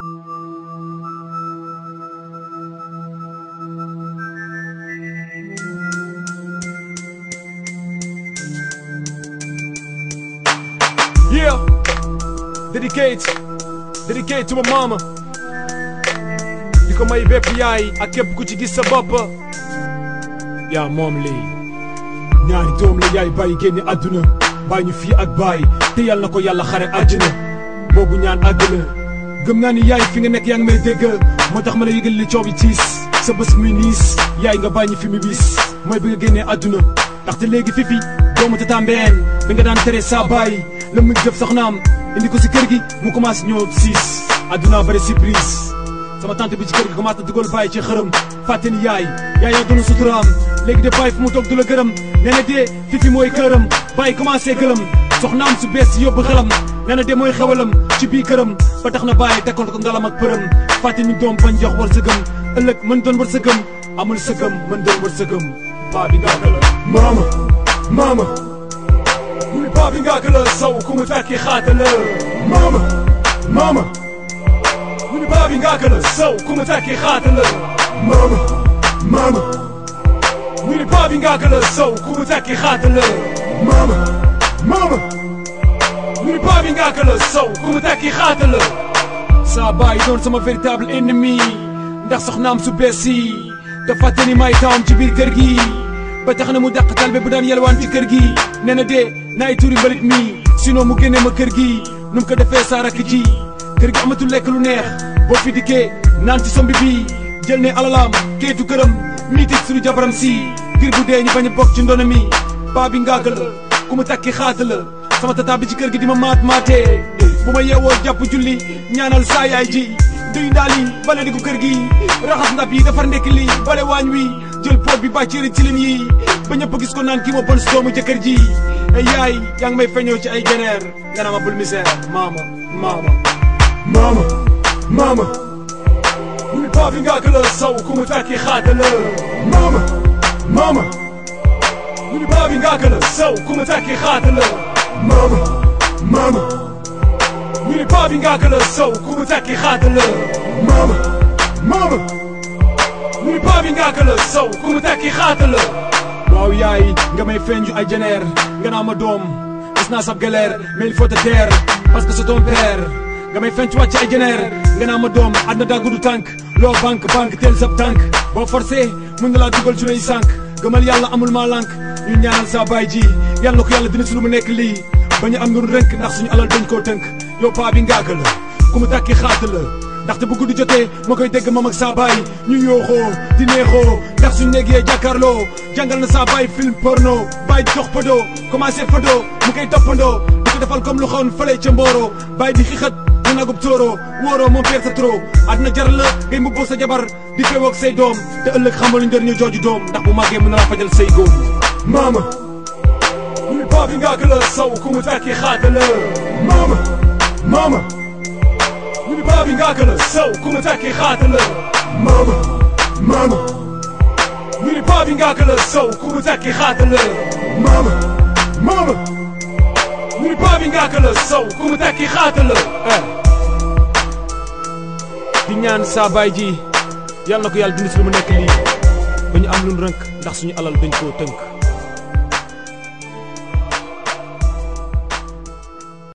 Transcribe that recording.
Yeah, dedicate, dedicate to my mama. di ko may bépp yaay ak képp ku ci gis sa bopp. yaa moom lii ñaari doom la yaay bàyyi génne àdduna bàyyi ñu fii ak bàyyi te yàlla na ko yàlla xare àjjana boobu ñaan àdduna gëm naa ni yaay fi nga nekk yaa ngi may dégg moo tax ma la yëgal li coow yi tiis sa bés muy niis yaay nga bàyyi ñu fi mu bis mooy bi nga génnee àdduna ndaxte léegi fifi doomu tata mbeen bi nga daan tere saa bàyyi la muy def soxnaam indi ko si kër gi mu commencé ñëw siis àdduna bari surprise sama tante bi ci kër gi commencé dugal bàyyi ci xërëm fàtte ni yaay yaay yaa doon suturaam léegi de bàyyi fu mu toog du la gërëm nee na dee fifi mooy këram bàyyi commencé gëlëm soxnaam su bees si yóbbu xelam nee na de mooy xewalam ci biir këram ba tax na bàyyi tekkoon ko ngalam ak përëm fàtte ni doom bañ jox war sëgëm ëllëg mën doon war sëgëm amul sëgëm mën doon war sëgëm baa bi ngaa la maama maama muy baa bi ngaa la saw ku mu fekki xaata la maama maama mu ni baa bi ngaa la saw ku mu fekki xaata la maama maama mu ni baa bi ngaa la saw ku mu fekki xaata la maama maama mu ni baa bi ngaa la saw ku mu fekki xaata la saa baay doon sama véritable ennemi ndax soxnaam su bees yi te fàtte ni may taawam ci biir kër gi ba tax na mu dàq talbe bu daan yelwaan ci kër gi nee na de naay turi mbalit mi sinon mu génne ma kër gi nu mu ko defee saa rakk ji kër gi amatul lekk lu neex boo fi dikkee naan ci sombi bi jël ne alalaam keetu këram miiti suñu jabaram si ngir bu dee ñu bañ a bokk ci ndono mi baa bi ngaaga la ku mu takki xaata la sama tata bi ci kër gi di ma maat maatee bu ma yeewoo jàpp julli ñaanal saa yaay ji duy ndaal yi bale diggu kër gi raxas ndab yi defar ndekki li bale waañ wi jël pot bi bàcceeri cilin yi ba ñëpp gis ko naan kii ma bon si doomu jëkkër ji ay yaay yaa ngi may feñoo ci ay geneer nga naa ma bul misère maama maama maama maama muy baa bi ngaa la saw ku mu fekki xaata la maama maama muy baa bi ngaa la saw ku mu fekki xaata la maama maama ñu ni baa bi ngaa la saw ku mu fekki xaata la maama maama ñu ni baa bi ngaa la saw ku mu fekki xaata la waaw yaay nga may feeñu ay jeneer nga naa ma doom gis naa sab galère mais il faut te taire parce que c'est ton père nga may fenc wàcc ay jeneer nga naa ma doom àdduna daa gudd tànk loo banque banque teel sab tànk boo forcé mun na laa dugal ci lay sànk gëmal yàlla amul maa lànk ñu ñaanal sa baay ji yàlla na ko yàlla dina si lu mu nekk lii ba ñu am lu rënk ndax suñu alal dañ koo tënk yow paa bi ngaaga la ku mu tàkki xaata la ndaxte bu guddi jotee ma koy dégg mam ak saa baay ñu yooxoo di neexoo ndax suñu néeg yee jàkkaarloo jàngal na saa baay film porno baay di dox podo commencé fodo mu koy toppandoo di ko defal comme lu xawoon fële ca mbooroo baay di xixat mu nagub tóoroo wóoroo moom père sa trop àdduna jar la ngay mbubboo sa jabar di féewoo ak say doom te ëllëg xamal njëriñu jooju doom ndax bu màggee mën na laa fajal say góom maama muy baa bi ngaa la saw ku mu fekki xaata la maama maama ñu ni baa bi ngaa la saw ku mu fekki xaata la maama maama ñu ni baa bi ngaa la saw ku mu fekki xaata la maama maama ñu ni baa bi ngaa la saw ku mu fekki xaata la di ñaan saa baay ji yàlla na ko yàlla dindi si lu mu nekk lii ba ñu am lu rënk ndax suñu alal dañ koo tënk